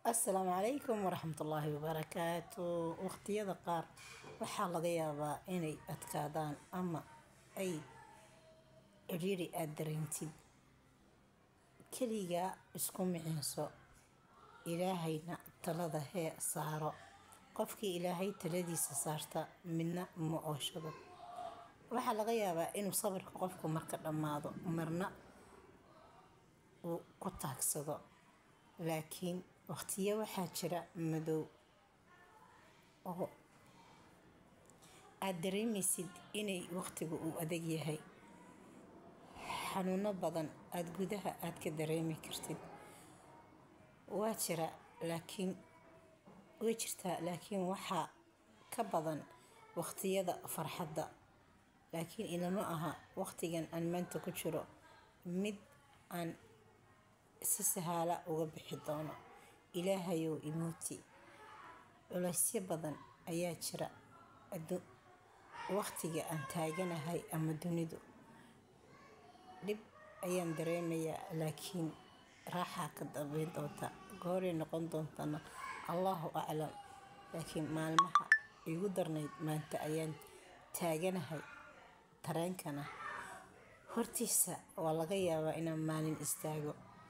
asalaamu calaykum waraxmatullaahi wabarakaatu waqtiyada qaar waxaa laga yaabaa inay adkaadaan ama ay cidhiiri aada dareentid keligaa isku miciinso ilaahayna talada hee saaro qofkii ilaahay taladiisa saarta midna ma ooshado waxaa laga yaabaa inuu sabarka qofku marka dhammaado marna uu ku taagsado laakiin waqtiyo waxaa jira madow oo aada dareemaysid inay waqtiga uu adag yahay xanuuno badan aada gudaha aada ka dareemi kartid waa jira laakiin way jirtaa laakiin waxaa ka badan waqtiyada farxadda laakiin ilama aha waqtigan aan maanta ku jiro mid aan si sahaala uga bixi doono ilaahayow imuuti culaysyo badan ayaa jira waqtiga aan taaganahay ama dunidu dhib ayaan dareemayaa laakiin raaxaa ka dambeyn doonta gooray noqon doontana allahu aclam laakiin maalmaha igu darnayd maanta ayaan taaganahay tareenkana hortiisa waa laga yaabaa inaan maalin istaago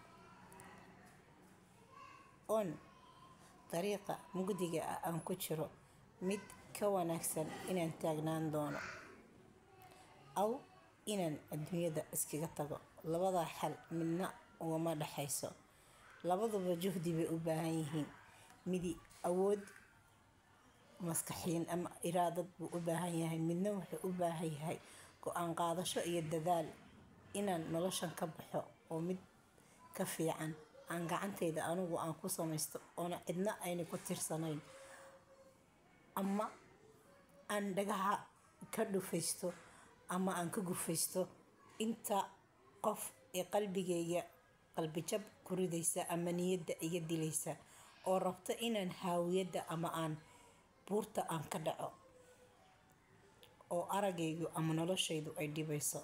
oon dariiqa mugdiga ah aan ku jiro mid ka wanaagsan inaan taagnaan doono aw inaan adduunyada iskaga tago labadaa xal midna ugama dhexayso labaduba juhdi bay u baahan yihiin midi awood maskaxiin ama iraadad buu u baahan yahay midna wuxuu u baahan yahay go-aan qaadasho iyo dadaal inaan noloshan ka baxo oo mid ka fiican aan gacantayda anigu aan ku samaysto oona cidna ayna ku tirsanayn ama aan dhagaha ka dhufaysto ama aan ka gufaysto inta qof ee qalbigayga qalbijab ku ridaysa ama niyadda iga dilaysa oo rabto inaan haawiyadda ama aan buurta aan ka dhaco oo aragaygu ama noloshaydu ay dhibayso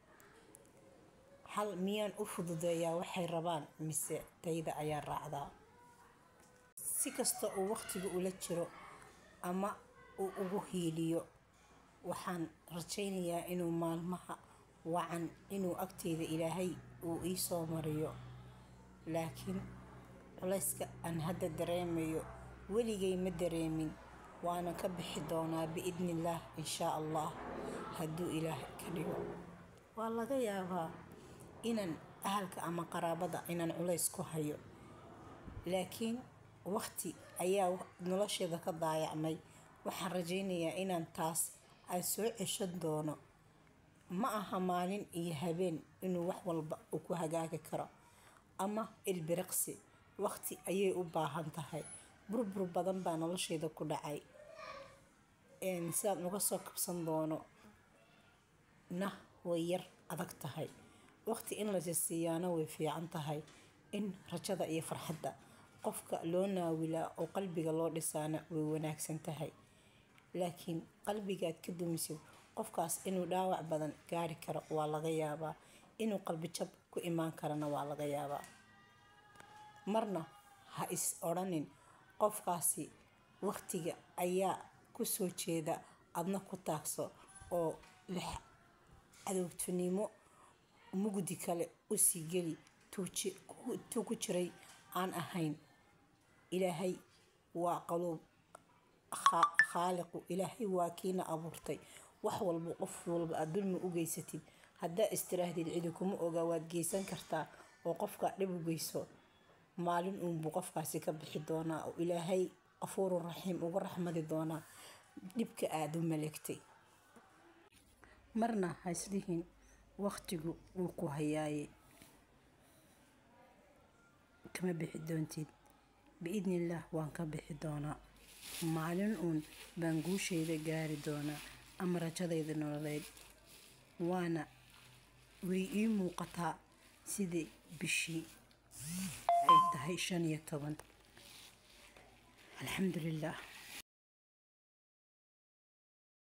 hal miyaan u fududeeyaa waxay rabaan mise tayda ayaa raacdaa si kasta uu waqtiga ula jiro ama uu ugu hiiliyo waxaan rajaynayaa inuu maalmaha wacan inuu agteyda ilaahay uu ii soo mariyo laakiin culayska aan hadda dareemayo weligay ma dareemin waana ka bixi doonaa biidnillaah inshaa allah hadduu ilaah ka dhigo waa laga yaabaa inaan ahalka ama qaraabada inaan culays ku hayo laakiin waqti ayaa nolosheeda ka daayacmay waxaan rajaynayaa inaan taas aan soo ceshan doono ma aha maalin iyo habeen inuu wax walba uu ku hagaagi karo ama ilbiriqsi waqti ayay u baahan tahay burbur badan baa nolosheeda ku dhacay sidaan uga soo kabsan doono na way yar adag tahay waqti in lasisiiyaana way fiican tahay in rajada iyo farxadda qofka loo naawilaa oo qalbiga loo dhisaana way wanaagsan tahay laakiin qalbigaad ka dumisid qofkaas inuu dhaawac badan gaari karo waa laga yaabaa inuu qalbijab ku imaan karana waa laga yaabaa marna ha is odhanin qofkaasi waqtiga ayaa ku soo jeeda adna ku taagso oo lix cadowtinimo mugdi kale usii geli tuu ku jiray aan ahayn ilaahay waa qaluub khaaliqu ilaahay waa kiina abuurtay wax walba qof walba aad dulmi u geysatid haddaa istiraahdid cidi kuma oga waad geysan kartaa oo qofka dhib u geyso maalin uunbuu qofkaasi ka bixi doonaa oo ilaahay qafuurun raxiim uga raxmadi doonaa dhibka aada u maleegtay marna haislihin waqtigu wuu ku hayaaye kama bixi doontid biidnillaah waan ka bixi doonaa maalin uun baan guushayda gaari doonaa ama rajadayda nololeed waana way ii muuqataa sidii bishii ay tahay shan iyo toban alxamdulilaah